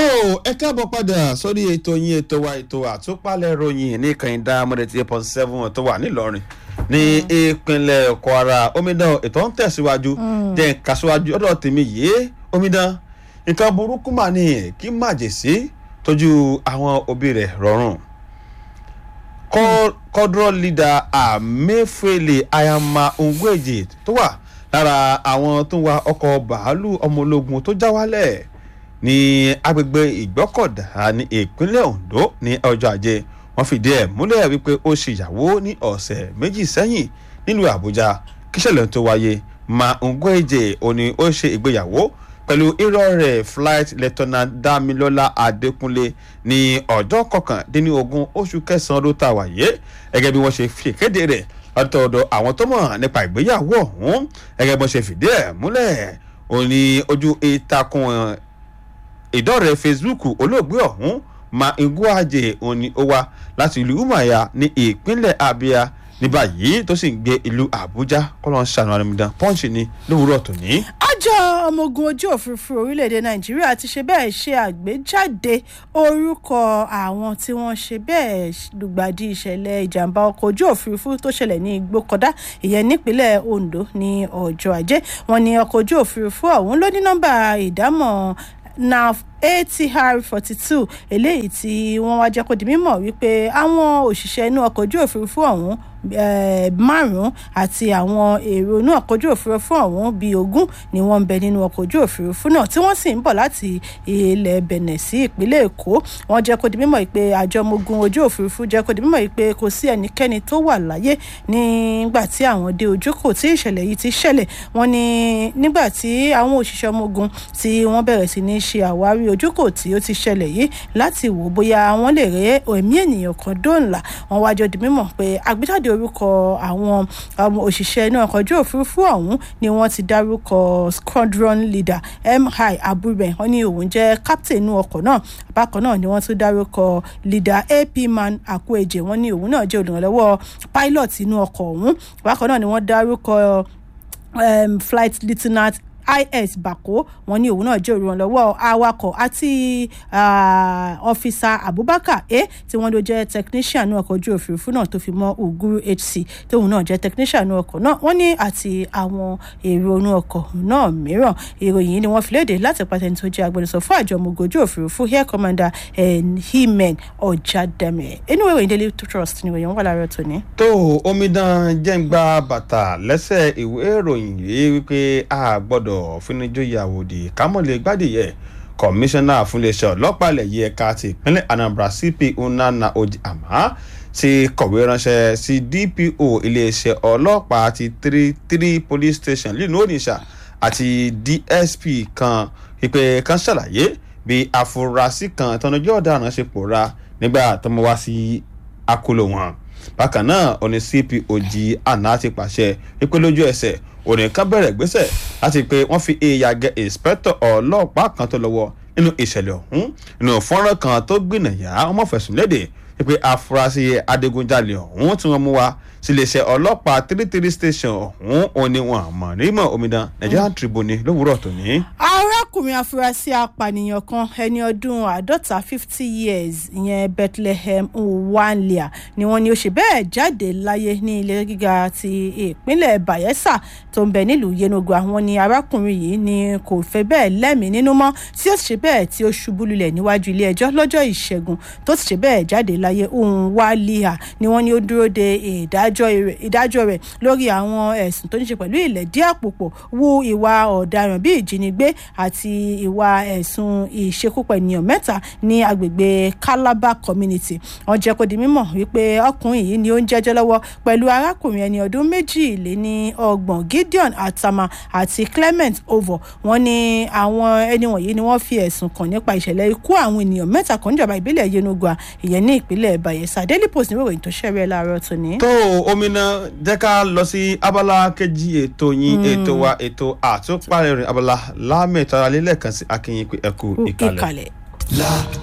ẹ káàbọ̀ padà sórí ètò yín ètò wa ètò àtúpalẹ̀ ròyìn ní kànìdá mọ́dẹ̀tì eight point seven tó wà nílọrin ní ìpínlẹ̀ kwara omidan ètò ń tẹ̀síwájú jẹ́ nǹkan síwájú ọ̀dọ̀ tèmi yìí omidan nǹkan burúkú mà ní kí màjèsí tójú àwọn òbí rẹ̀ rọrùn kọ́dúrọ̀ lídà àmẹ́fẹ́lẹ́ ayama ngweje tó wà lára àwọn tó ń wa ọkọ̀ bàálù ọmọ ológun tó já wálẹ̀ ní agbègbè ìgbọ́kọ̀dá ní ìpínlẹ̀ ondo ní ọjọ́ ajé wọ́n fìdí ẹ̀ múlẹ̀ wípé ó ṣèyàwó ní ọ̀sẹ̀ méjì sẹ́yìn nílùú àbújá kíṣẹ̀lẹ̀ tó wáyé ma ngweje òní ó ṣe ìgbéyàwó pẹ̀lú irọ́ rẹ̀ flight lieutenant damilola adékúnlé ní ọjọ́ kọkàndínlógún oṣù kẹsàn-án ló ta wáyé gẹ́gẹ́ bí wọ́n ṣe fi kéde rẹ̀ látọ̀dọ̀ àwọn tó mọ̀ nípa ìgbéyàwó ọ̀hún gẹ́gẹ́ bí wọ́n ṣe fìdí ẹ̀ múlẹ̀ òní ojú ìtàkùn ìdọ́rẹ̀ facebook olóògbé ọ̀hún ma ngwaje òní ó wá láti ìlú umaya ní ìpínlẹ̀ abia ní báyìí tó sì ń gbé ìlú àbújá kọ́lọ́n ṣàánú àrẹ̀mìdán pọ́ǹchì ní lówùúrọ̀ tòní. àjọ ọmọ ogun ojú òfurufú orílẹ̀-èdè nàìjíríà ti ṣe bẹ́ẹ̀ ṣe àgbéjáde orúkọ àwọn tí wọ́n ṣe bẹ́ẹ̀ lùgbàdì ìṣẹ̀lẹ̀ ìjàmbá ọkọ̀ ojú òfurufú tó ṣẹlẹ̀ ní igbókọ̀dá ìyẹn nípínlẹ̀ ondo ní ọjọ́ ajé wọn ni ọkọ̀ ojú òfurufú ọ̀hún ló ní nọ́mbà ìdámọ̀ naf atr forty two eléyìí tí wọ́n wá jẹ́ kó di mímọ̀ wípé àwọn òṣìṣẹ́ inú ọkọ̀ ojú òfurufú ọ̀hún márùn-ún àti àwọn èrò inú ọkọ̀ ojú òfurufú ọ̀hún bíi ogún ni wọ́n ń bẹ nínú ọkọ̀ ojú òfurufú náà tí wọ́n sì ń bọ̀ láti ilẹ̀ benin sí ìpínlẹ̀ èkó wọ́n jẹ́ kó di mímọ̀ pé àjọ ọmọogun ojú òfurufú jẹ́ kó di mímọ̀ pé kò sí ẹnikẹ́ni tó wà láyé nígbà tí àwọn dé ojúkò tí ìṣẹ̀lẹ̀ yìí ti ṣẹlẹ̀ wọ́n ní nígbà tí àwọn òṣìṣẹ́ ọmọogun tí wọ́n bẹ̀rẹ̀ sí ní ṣe àwárí ojúkò tí ó ti ṣẹlẹ̀ yìí láti wò bóyá wọ́n lè rí ẹ̀mí ènìyàn kan dóńlà wọ́n wájọ di mímọ̀ pé àgbéjáde orúkọ àwọn òṣìṣẹ́ iná ọkọ̀ ojú òfurufú ọ̀hún ni wọ́n ti dárúkọ squadron leader mi aburẹ wọ́n ní òun jẹ́ captain inú ọkọ̀ náà bákan náà ni wọ́n tún dárúkọ leader ap man akweje wọ́n ní òun náà jẹ́ olùrànlọ́wọ́ pilot inú ọkọ̀ ọ̀hún bákan náà ni wọ́n dárúkọ um, flight lieutenant is bako wọn ní òun náà jẹ́ olùrànlọ́wọ́ awakọ̀ àti ọ́fíìsà abubakar a tí wọ́n ló jẹ́ technician ní ọkọ̀ ojú òfurufú náà tó fi mọ́ uguru hc tóun náà jẹ́ technician ní ọkọ̀ náà wọ́n ní àti àwọn èrò inú ọkọ̀ náà mìíràn ìròyìn yìí ni wọ́n fi léde láti pàtẹ́ni tó jẹ́ agbẹnusọ fún àjọ ọmọogun ojú òfurufú air commander himen ọ̀jàdàmẹ̀ inú ìròyìn daily trust ni ìròyìn wà láàárọ̀ tòní. tó omidan jẹ́ǹgbà bàtà lẹ́sẹ̀ ìwé ìròyìn yìí wípé a gbọ́dọ̀ fúnijòyè àwòdì kámọ̀lẹ̀ gbádìyẹ kọmíṣánná fúnléeṣẹ́ ọlọ́pàá ilẹ̀ yìí ẹ̀ka ti ìpínlẹ̀ anambra cp unana odi ama ti kọ̀wé ránṣẹ́ sí dpo iléeṣẹ́ ọlọ́pàá ti three three police station lílù oníṣà àti dsp kan ìpè kan ṣàlàyé bí àfúrásì kan tọ́nujọ́ ọ̀daràn ṣe pòórá nígbà tó mọ wá sí akóló wọn bákan náà oní cp oji àná ti pàṣẹ wípé lójú ẹsẹ̀ onìkan bẹ̀rẹ̀ gbèsè láti pé wọ́n fi èèyàn gẹ ìǹspẹ́tọ̀ ọlọ́pàá kan tó lọ́wọ́ nínú ìṣẹ̀lẹ̀ ọ̀hún nínú fọ́nrán kan tó gbìnàyà ọmọ fẹ̀sùn léde wípé afurasí adigunjalè ọ̀hún tí wọ́n mú wá síléeṣẹ́ ọlọ́pàá three three station ọ̀hún òní wọn àmọ́ rímọ̀ omidan nigerian tribune lówùúrọ̀ tòní. arákùnrin afurasí apànìyàn kan ẹni ọdún àádọ́ta fifty years ìyẹn bethlehem nwanlia ni wọ́n ní ó ṣe bẹ́ẹ̀ jáde láyé ní ilé gíga ti ìpínlẹ̀ bayelsa tó ń bẹ nílùú yenugu àwọn ni arákùnrin yìí ni kò fẹ́ bẹ́ẹ̀ lẹ́mìí nínú mọ́ tí ó ṣe bẹ́ẹ̀ tí ó ṣubú lulẹ̀ níwájú ilé ẹjọ́ lọ́jọ́ ìṣẹ́gun tó ṣe bẹ́ẹ̀ jáde láyé nwanlia ni wọ́n ní ó dúró de ìdájọ́ rẹ̀ lórí àwọn ẹ̀sùn tó ní ṣe pẹ̀lú ìlẹ̀dí àpòpọ̀ wú ìwà ọ̀daràn bíi ìjínigbé àti ìwà ẹ̀sùn ìṣekúpa ènìyàn mẹ́ta ní agbègbè calabar community wọ́n jẹ́ kó di mímọ̀ wípé ọkùnrin yìí ni ó ń jẹ́jọ́ lọ́wọ́ pẹ̀lú arákùnrin ẹni ọdún méjìléní ọgbọ̀n gideon atama àti clement ovo wọ́n ní àwọn ẹni wọ̀nyí ni wọ́n fi ẹ̀sùn kàn nípa ìṣẹ̀lẹ̀ ikú àwọn ènìyàn mẹ́ta kan níjọba ìbílẹ̀ yenugua ìyẹn ní ìpínlẹ̀ bayelsa daily post ní ìròyìn tó ṣẹ̀rẹ̀ láàárọ̀ tòní. tó omidan jẹ́ ká lọ sí abala kejì ètò yín ètò wa ètò àtúpalẹ̀ rìn abala lámẹ̀tọ́ alẹ́ lẹ́ẹ̀kan sí akínyìn pé ẹ kú ìkàlẹ̀.